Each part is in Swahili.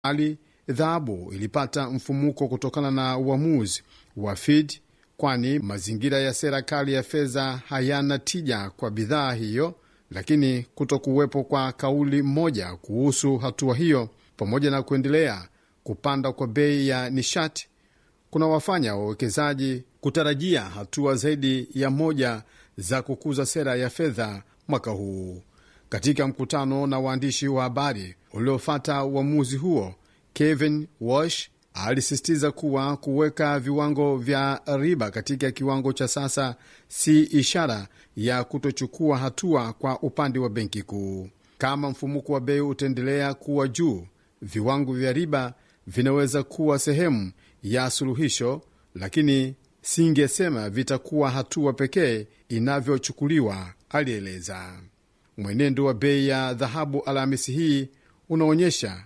ali dhahabu ilipata mfumuko kutokana na uamuzi wa Fed, kwani mazingira ya sera kali ya fedha hayana tija kwa bidhaa hiyo, lakini kuto kuwepo kwa kauli moja kuhusu hatua hiyo pamoja na kuendelea kupanda kwa bei ya nishati kuna wafanya wawekezaji kutarajia hatua zaidi ya moja za kukuza sera ya fedha mwaka huu. Katika mkutano na waandishi wa habari uliofata uamuzi huo, Kevin Walsh alisisitiza kuwa kuweka viwango vya riba katika kiwango cha sasa si ishara ya kutochukua hatua kwa upande wa benki kuu. Kama mfumuko wa bei utaendelea kuwa juu, viwango vya riba vinaweza kuwa sehemu ya suluhisho, lakini singesema vitakuwa hatua pekee inavyochukuliwa, alieleza. Mwenendo wa bei ya dhahabu Alhamisi hii unaonyesha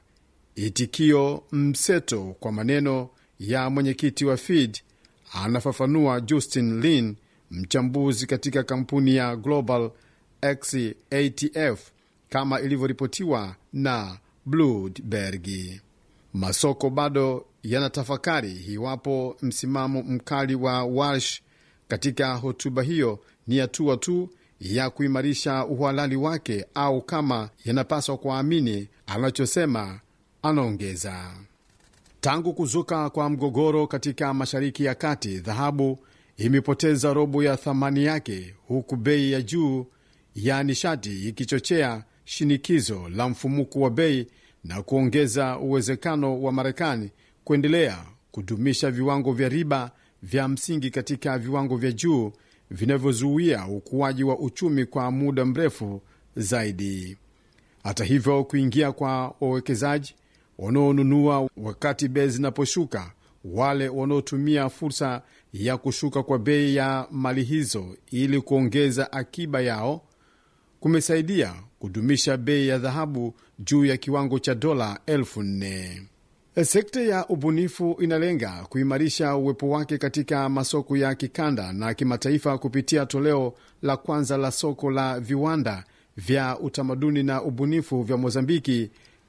itikio mseto kwa maneno ya mwenyekiti wa Fed, anafafanua Justin Lin, mchambuzi katika kampuni ya Global X ATF, kama ilivyoripotiwa na Bloomberg. Masoko bado yanatafakari iwapo msimamo mkali wa Walsh katika hotuba hiyo ni hatua tu ya kuimarisha uhalali wake au kama yanapaswa kuamini anachosema. Anaongeza, tangu kuzuka kwa mgogoro katika Mashariki ya Kati, dhahabu imepoteza robo ya thamani yake, huku bei ya juu ya nishati ikichochea shinikizo la mfumuko wa bei na kuongeza uwezekano wa Marekani kuendelea kudumisha viwango vya riba vya msingi katika viwango vya juu vinavyozuia ukuaji wa uchumi kwa muda mrefu zaidi. Hata hivyo, kuingia kwa wawekezaji wanaonunua wakati bei zinaposhuka, wale wanaotumia fursa ya kushuka kwa bei ya mali hizo ili kuongeza akiba yao kumesaidia kudumisha bei ya dhahabu juu ya kiwango cha dola elfu nne. Sekta ya ubunifu inalenga kuimarisha uwepo wake katika masoko ya kikanda na kimataifa kupitia toleo la kwanza la soko la viwanda vya utamaduni na ubunifu vya Mozambiki,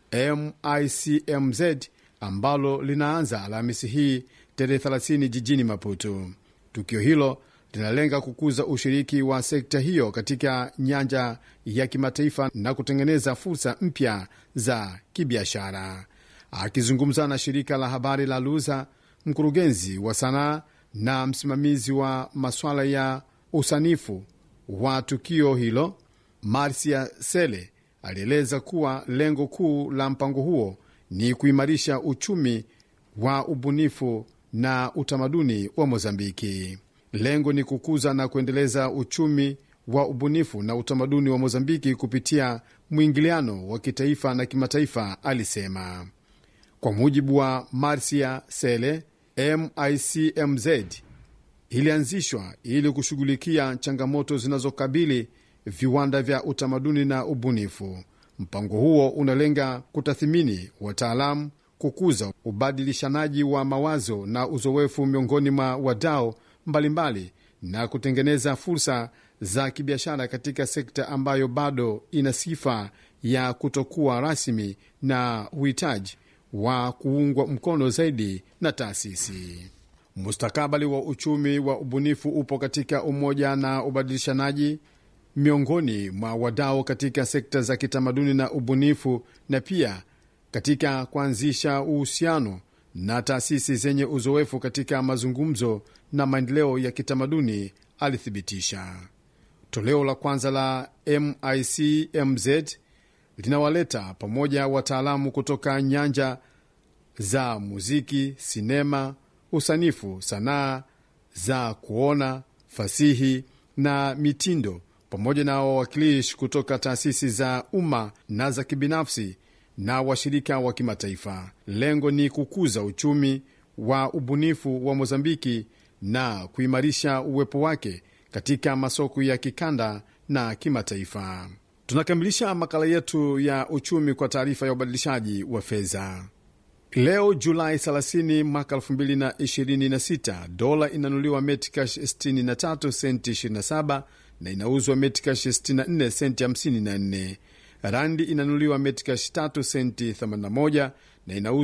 MICMZ, ambalo linaanza Alhamisi hii tarehe 30 jijini Maputo. Tukio hilo linalenga kukuza ushiriki wa sekta hiyo katika nyanja ya kimataifa na kutengeneza fursa mpya za kibiashara. Akizungumza na shirika la habari la Luza, mkurugenzi wa sanaa na msimamizi wa masuala ya usanifu wa tukio hilo, Marcia Sele, alieleza kuwa lengo kuu la mpango huo ni kuimarisha uchumi wa ubunifu na utamaduni wa Mozambiki. Lengo ni kukuza na kuendeleza uchumi wa ubunifu na utamaduni wa Mozambiki kupitia mwingiliano wa kitaifa na kimataifa, alisema. Kwa mujibu wa Marcia Sele, MICMZ ilianzishwa ili kushughulikia changamoto zinazokabili viwanda vya utamaduni na ubunifu. Mpango huo unalenga kutathimini wataalamu, kukuza ubadilishanaji wa mawazo na uzoefu miongoni mwa wadau mbalimbali na kutengeneza fursa za kibiashara katika sekta ambayo bado ina sifa ya kutokuwa rasmi na uhitaji wa kuungwa mkono zaidi na taasisi. Mustakabali wa uchumi wa ubunifu upo katika umoja na ubadilishanaji miongoni mwa wadau katika sekta za kitamaduni na ubunifu, na pia katika kuanzisha uhusiano na taasisi zenye uzoefu katika mazungumzo na maendeleo ya kitamaduni, alithibitisha. Toleo la kwanza la MICMZ linawaleta pamoja wataalamu kutoka nyanja za muziki, sinema, usanifu, sanaa za kuona, fasihi na mitindo, pamoja na wawakilishi kutoka taasisi za umma na za kibinafsi na washirika wa kimataifa. Lengo ni kukuza uchumi wa ubunifu wa Mozambiki na kuimarisha uwepo wake katika masoko ya kikanda na kimataifa. Tunakamilisha makala yetu ya uchumi kwa taarifa ya ubadilishaji wa fedha. Leo Julai 30 mwaka 2026, dola inanunuliwa metikash 63 senti 27 na inauzwa metikash 64 senti 54. Randi inanunuliwa metikash 3 senti 81 na inauzwa